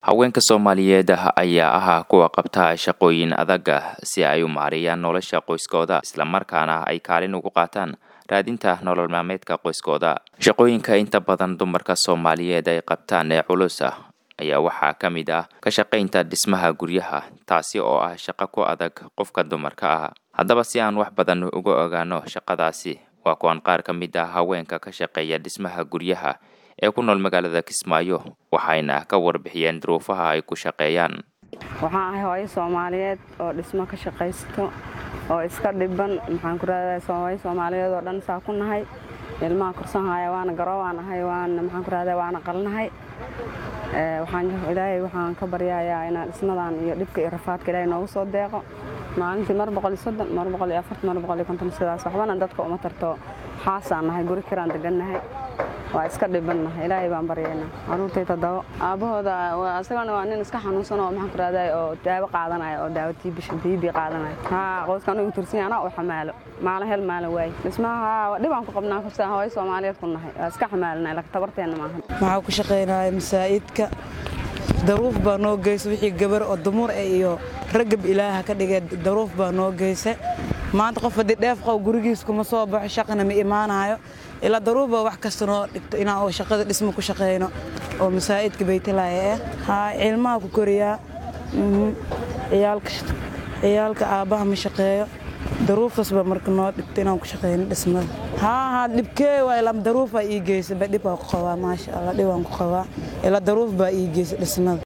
haweenka soomaaliyeed ayaa ahaa kuwa qabta shaqooyin adaga si ay u maareeyaan nolosha qoyskooda islamarkaana ay kaalin ugu qaataan raadinta nolol maalmeedka qoyskooda shaqooyinka inta badan dumarka soomaaliyeed ay qabtaan ee culus ah ayaa waxaa ka mid ah ka shaqaynta dhismaha guryaha taasi oo ah shaqo ku adag qofka dumarka ah haddaba si aan wax badan uga ogaano shaqadaasi waa kuwan qaar ka mid ah haweenka ka shaqeeya dhismaha guryaha ee ku nool magaalada kismaayo waxayna ka warbixiyeen duruufaha ay ku shaqeeyaan waxaan ahay hooyo soomaaliyeed oo dhismo ka shaqaysto oo iska dhiban maxaan ku raadahay hooyo soomaaliyeed oo dhan saa ku nahay ilmaha korsanhaya waana garo waan ahay waana maxaan ku raadahay waana qalnahay waxaan ilaahay waxaan ka baryayaa inaan dhismadan iyo dhibka iyo rafaadka ilaahay noogu soo deeqo maalintii mar boqol iyo soddon mar boqol iyo afartan mar boqol iyo konton sidaas waxbana dadka uma tarto xaasaan nahay guri kiraan degannahay waa iska dhibannahay ilaahay baan baryaynaa caruurtay toddobo aabbahooda isagana waa nin iska xanuunsan oo maxaan ku raadahay oo daawo qaadanaya oo daawo tiibisha tiibi qaadanaya haa qoyskan ugu tursan anaa u xamaalo maalin hel maalin waaye dhismaha dhibaan ku qabnaa kufsa hooyo soomaaliyeed ku nahay waa iska xamaalinay laka tabarteenna maaha maxaa ku shaqaynaya masaa'idka daruuf baa noo geysa wixii gabar oo dumur e iyo ragab ilaaha ka dhigay daruuf baa noo geysa maanta qof haddii dheef qow gurigiis kuma soo baxo shaqana ma imaanayo ilaa daruuf baa wax kasta noo dhigto inaan oo shaqada dhismo ku shaqayno oo masaa'idka baytalaya ah haa cilmaha ku koriyaa ciyaalka aabbaha ma shaqeeyo daruuftaas baa marka noo dhigto inaan ku shaqayno dhismada haa haa dhibkee waa ilaa daruuf baa ii geysa ba dhib baa ku qabaa maasha allah dhib aan ku qabaa ilaa daruuf baa ii geysa dhismada